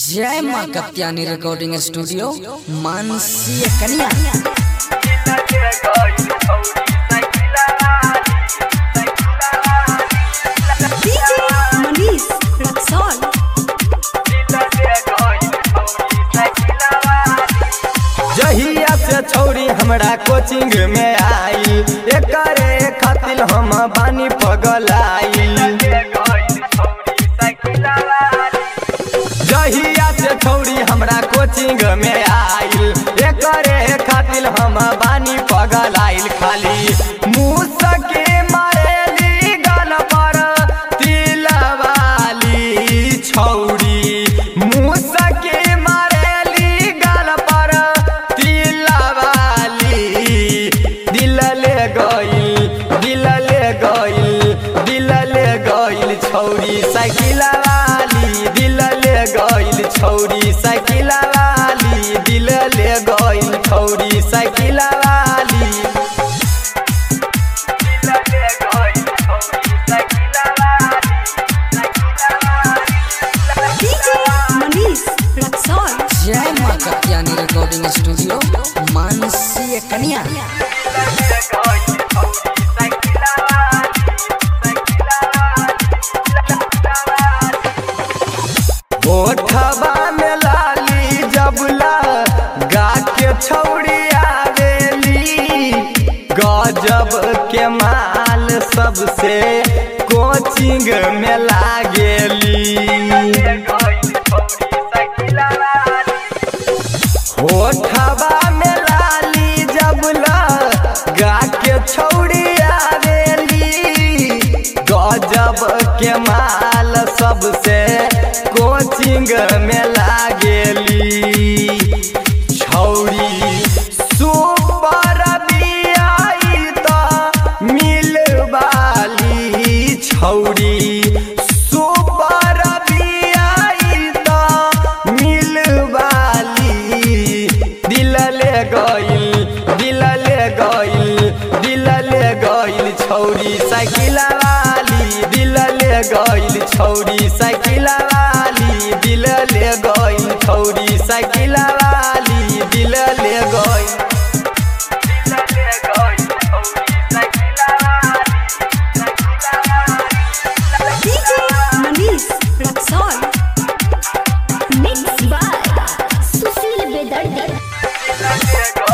जय माँ Katyani recording studio Mansi कन्या DJ Manish Raxol. जहिया से छौरी हमरा कोचिंग में आई एकरे खातिर हम बानी पगलाई जहिया से छौरी हमरा कोचिंग में आई एकरे खातिर हम बानी पगलाइल खाली मुसके मारेली गल पर तिलवाली छौरी मुसके मारेली गल पर तिलवाली दिल ले गइल दिल ले गइल दिल ले गइल छौरी साइकिल वाली दिल ले गइल छौरी साइकिल वाली दिल ले गइल छौरी साइकिल वाली DJ Manish Raxol. जय माँ कत्यानी रिकॉर्डिंग स्टूडियो मानसी कन्या ओठवा में लाली जबला गा के छौड़ी आवेली गजब के माल सबसे कोचिंग में लागेली ओठवा में लाली जबला गा के छौड़ी आवेली गजब के माल सबसे कोचिंग में लागेली छौरी सुपर बियाई त मिलवाली छौरी सुपर बियाई त मिलवाली दिल ले गइल दिल ले गइल दिल ले गइल छौरी साइकिल वाली दिल ले गइल छौरी साइकिल वाली दिल ले गइल छौरी साइकिल वाली दिल ले गइल DJ Manish Raxol. Mixed by Sushil Bedardi.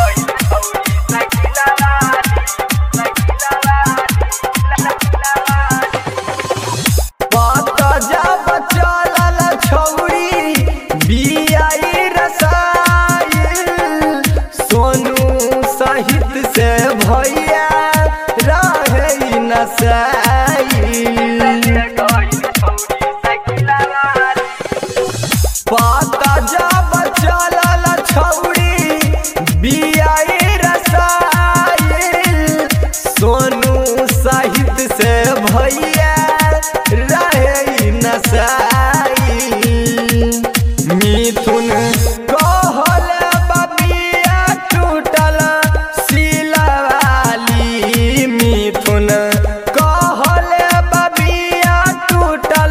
पत जब चलल छौरी बियाई रसाइल सोनू सहित से भैया रहे नसाइल पत जब चलल छौरी बियाई रसाइल सोनू सहित से भैया रहे नसाइल मिथुन कहल बबिया टूटल सिलवाली मिथुन कहल बबिया टूटल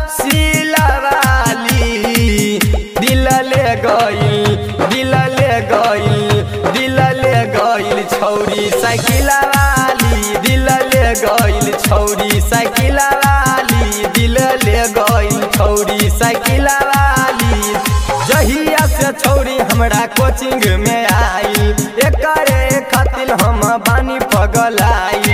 सिलवाली दिल ले गइल दिल ले गइल दिल ले गइल छौरी साइकिल वाली दिल ले गइल छौरी साइकिल वाली दिल ले गइल छौरी साइकिल वाली जहिया से छौरी हमरा कोचिंग में आई एकरे खातिर हम बानी पगलाई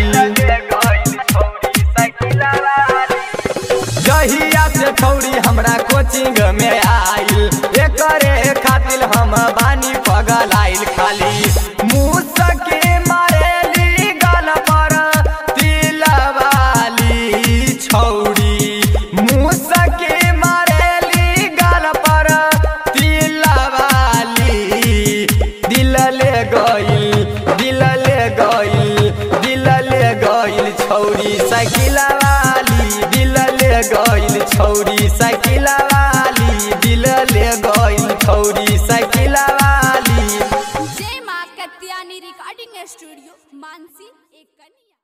जहिया से छौरी हमरा कोचिंग में आइल एकरे खातिर हम बानी पगलाइल खाली मुसके मारेली गल पर तिलवाली छौरी मुसके मारेली गल पर तिलवाली दिल ले गइल दिल ले गइल दिल ले गइल छौरी साइकिल वाली दिल ले गइल छौरी साइकिल वाली दिल ले गइल छौरी साइकिल वाली जय माँ कत्यानी रिकॉर्डिंग स्टूडियो मानसी एक कन्या